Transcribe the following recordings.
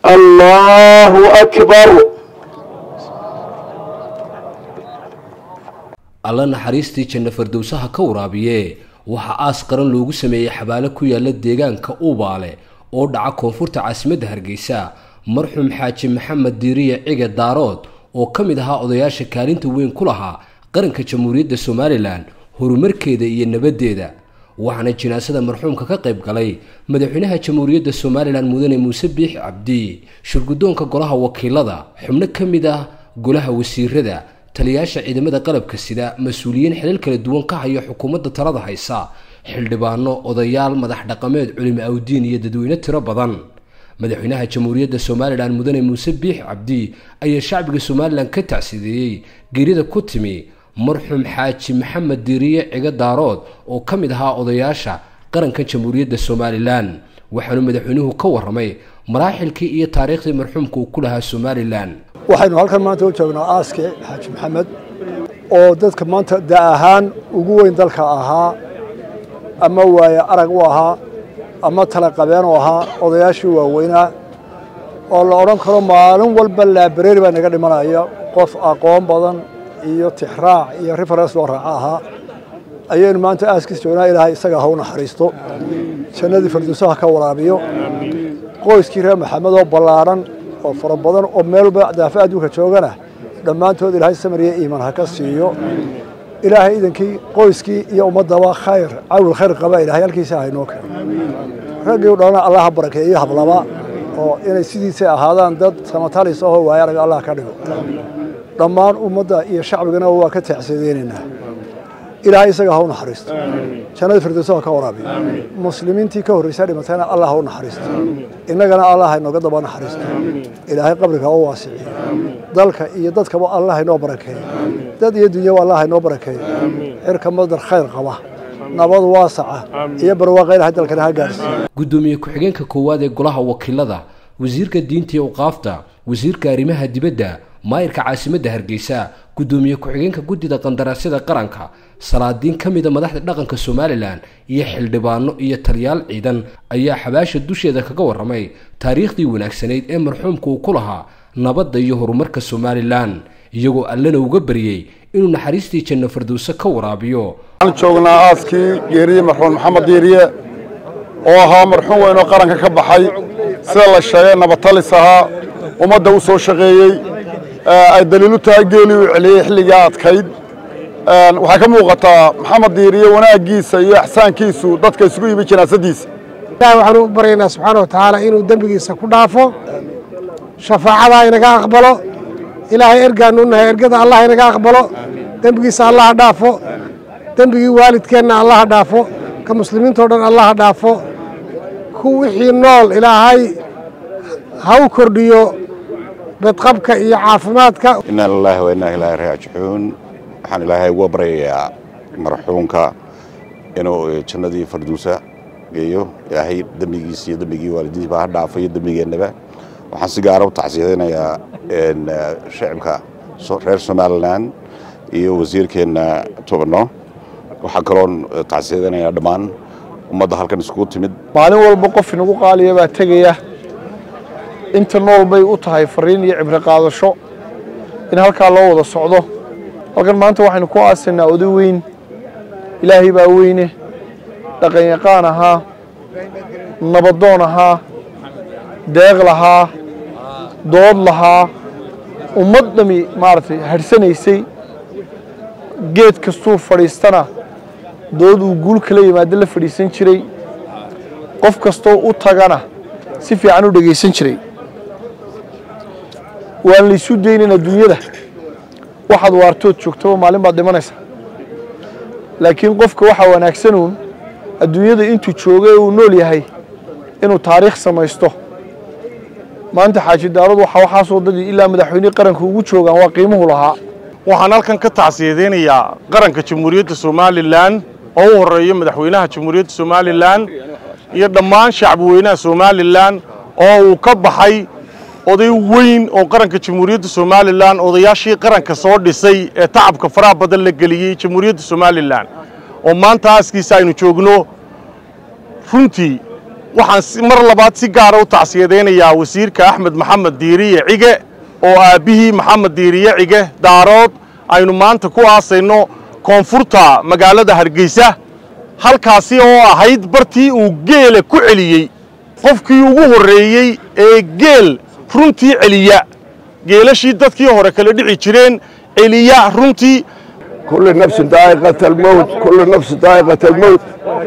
الله أكبر alla naxariistii janno fardowsaha ka waraabiye waxaa aas qaran loogu sameeyey xabaalo ku yaala deegaanka uubaale oo dhaca koonfurta caasimadda hargeysa marxuum xaaji maxamed diiriye cige daarood oo ka mid ahaa odayaasha kaalinta weyn ku lahaa qaranka jamhuuriyadda somalilan horumarkeeda iyo nabaddeeda waxaana jinaasada marxuumka ka qayb galay madaxweynaha jamhuuriyadda somalilan mudane muuse biix cabdi shirguddoonka golaha wakiilada xubno ka mid ah golaha wasiirada taliyaasha ciidamada qalabka sida mas-uuliyiin xilal kala duwan ka haya xukuumadda talada haysa xildhibaano odayaal madax dhaqameed culimo awdiin iyo dadweyne tiro badan madaxweynaha jamhuuriyadda somalilan mudane muuse biix cabdi ayaa shacbiga somalilan ka tacsideeyey geerida ku timi marxuum xaaji maxamed diiriye ciga daarood oo ka mid ahaa odayaasha qaranka jamhuuriyadda somalilan waxaanu madaxweynuhu ka warramay maraaxilkii iyo taariikhdii marxuumka uu ku lahaa somalilan waxaynu halkan maanta u joognaa aaske xaaji maxamed oo dadka maanta da ahaan ugu weyn dalka ahaa ama waaye arag u ahaa ama tala qabeen u ahaa odayaashii waaweynaa oo la odhan karo maalin walba laabareeri baa naga dhimanaya qof aqoon badan iyo tixraac iyo referens loo raaco ahaa ayaynu maanta aaskiis joognaa ilaahay isaga ha u naxariisto jannadii firdowsaha ka waraabiyo qoyskii reer maxamed oo ballaadhan oo fara badan oo meel walba daafa adduunka joogana dhammaantood ilaahay samariya iimaan ha ka siiyo ilaahay idankii qoyskii iyo ummaddaba khayr cawil khayr qaba ilaahay halkiisa haynoo keeno raggii u dhalana allah ha barakeeyo hablaba oo inay sidiisay ahaadaan dad samatalis ahoo waaya arag allah ka dhigo dhammaan ummadda iyo shacbigana waa ka taacsadeynaynaa ilaahay isaga ha u naxariisto jannada firdowsa ha ka waraabiyo muslimiintii ka horreysa dhimatayna allah ha u naxariisto innagana allah ha inooga daba naxariisto ilaahay qabriga ha u waasiciyo dalka iyo dadkaba allah ha inoo barakeeyo dad iyo dunyaba allah ha inoo barakeeyo xirka madar khayr qaba nabad waasaca iyo barwaaqa ilahay dalkana ha gaarsiiyo guddoomiye ku-xigeenka koowaad ee golaha wakiilada wasiirka diinta iyo awqaafta wasiirka arrimaha dibadda maayirka caasimadda hargeysa guddoomiye ku-xigeenka guddida qandaraasyada qaranka salaadiin ka mida madaxda dhaqanka somalilan iyo xildhibaano iyo taliyaal ciidan ayaa xabaasha dusheeda kaga warramay taariikhdii wanaagsanayd ee marxuumka uu ku lahaa nabadda iyo horumarka somalilan iyagoo allana uga baryey inuu naxariistii janno fardowse ka waraabiyo waxaan joognaa aaskii geeriyey marxuum maxamed diiriye oo ahaa marxuum weyn oo qaranka ka baxay sida la sheegay nabatalis ahaa ummadda u soo shaqeeyey ay daliilu tahay geelii uu celiyey xilligaa adkayd waxaa ka muuqataa maxamed diiriye wanaaggiisa iyo axsaankiisu dadka isugu yimi janaasadiisa ilahi waxaanu u baryaynaa subxaana wa tacaala inuu dembigiisa ku dhaafo shafaacadaa inaga aqbalo ilaahay ergaanu nahay ergada allah inaga aqbalo dembigiisa allaha dhaafo dembigii waalidkeenna allaha dhaafo ka muslimiintao dhan allaha dhaafo ku wixii nool ilaahay ha u kordhiyo bedqabka iyo caafimaadka inaa lilaahi wa innaa ilaahi raajicuun waxaan ilaahay uga baryayaa marxuumka inuu jannadii farduusa geeyo ilaahay dembigiisa iyo dembigii waalidiintiiba ha dhaafo iyo dembigeennaba waxaan si gaara u tacsiyadaynayaa shacibka reer somalilan iyo wasiirkeenna tobano waxaa kaloon tacsiyadaynayaa dhammaan ummadda halkan iskugu timid maalin walba qof inagu qaaliya baa tegaya inta nool bay u tahay fariin iyo cibro qaadasho in halkaa loo wada socdo halkan maanta waxaynu ku aasaynaa oday weyn ilaahay baa weyne dhaqanyaqaan ahaa nabadoon ahaa deeq lahaa dood lahaa ummad dhami maaragtay hadhsanaysay geed kastuu fadhiistana dood uu guul kala yimaado la fadhiisan jiray qof kastoo u tagana si fiican u dhegaysan jiray waan laysu daynayn adduunyada waxaad waartood joogtaba maalin baad dhimanaysaa laakiin qofka waxaa wanaagsanuun adduunyada intuu jooga ee uu nool yahay inuu taariikh samaysto maanta xaaji daarad waxa waxaasoo dadii ilaa madaxweynihii qaranka ugu joogaan waa qiimuhu lahaa waxaan halkan ka tacsiyadaynayaa qaranka jamhuuriyadda somalilan oo u horeeya madaxweynaha jamhuuriyadda somalilan iyo dhammaan shacbiweynaha somalilan oo uu ka baxay oday weyn oo qaranka jamhuuriyadda somalilan odayaashii qaranka soo dhisay ee tacabka faraha badan la geliyey jamhuuriyadda somalilan oo maanta aaskiisa aynu joogno runtii waxaan mar labaad si gaara u tacsiyadaynayaa wasiirka axmed maxamed diiriye cige oo aabbihii maxamed diiriye cige daarood aynu maanta ku aasayno koonfurta magaalada hargeysa halkaasi oo ahayd bartii uu geela ku celiyey qofkii ugu horreeyey ee geel runtii celiya geelashii dadkii hore kala dhici jireen celiya runtii كل نفس ذائقة الموت كل نفس ذائقة الموت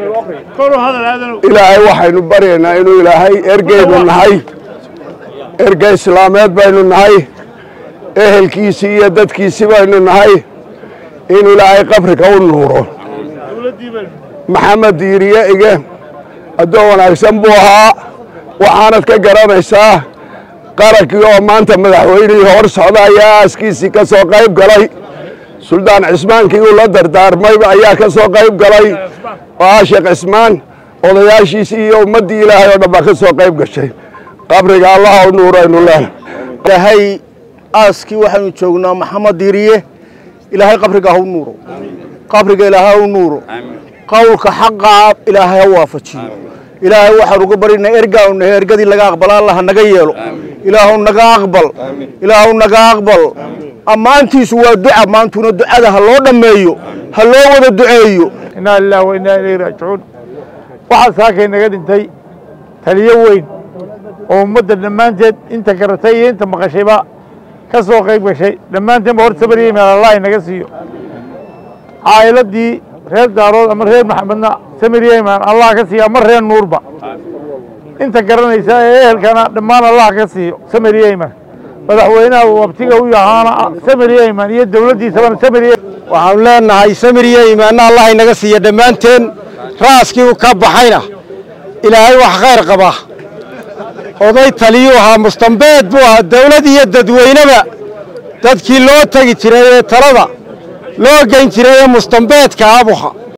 إلهي waxaynu baryaynaa inuu ilaahay ergeynu nahay ergey islaameed baynu nahay ehelkiisii iyo dadkiisii baynu nahay inuu ilaahay qabriga u nuuro maxamed diiriye ige addoon wanaagsan buu ahaa waxaanad ka garanaysaa qarankii oo maanta madaxweynihii hor socda ayaa aaskiisii ka soo qayb galay suldaan cismaankii uu la dardaarmay ayaa ka soo qayb galay oo ah sheekh cismaan odayaashiisii iyo ummaddii ilaahay oo dhan baa ka soo qayb gashay qabriga allaha u nuuraynu leen ilaahay aaskii waxaynu joognaa maxamed diiriye ilaahay qabriga ha u nuuro qabriga ilaahay ha u nuuro qowlka xaqaa ilaahay ha waafajiyo ilaahay waxaan uga barinaa ergaanu nahay ergadii laga aqbala allah naga yeelo ilaahu naga aqbal ilaahu naga aqbal ammaantiisu waa duca maantuna ducada ha loo dhammeeyo ha loo wada duceeyo inaa lilah wa innaa ilayhi raajicuun waxaa saakay naga dhintay taliyo weyn oo ummadda dhammaanteed inta garatay iyo inta maqashayba ka soo qayb gashay dhammaanteenba hor sabariyey meel allah inaga siiyo caa'iladii reer daarood ama reer maxamedna samiriyeyman allah ka siiyo ama reer nuurba inta garanaysa ee ehelkana dhammaan allah ka siiyo samiriyeyman madaxweynaha uu abtiga u yahaana samiriyeyman iyo dowladdiisabana samiriye waxaanu leenahay samiriye imaanna allah inaga siiya dhammaanteen raaskii u ka baxayna ilaahay wax khayr qaba oday taliyuu ahaa mustambeed buu ahaa dawlad iyo dadweyneba dadkii loo tegi jiray ee talada loo geyn jiray ee mustambeedka abuha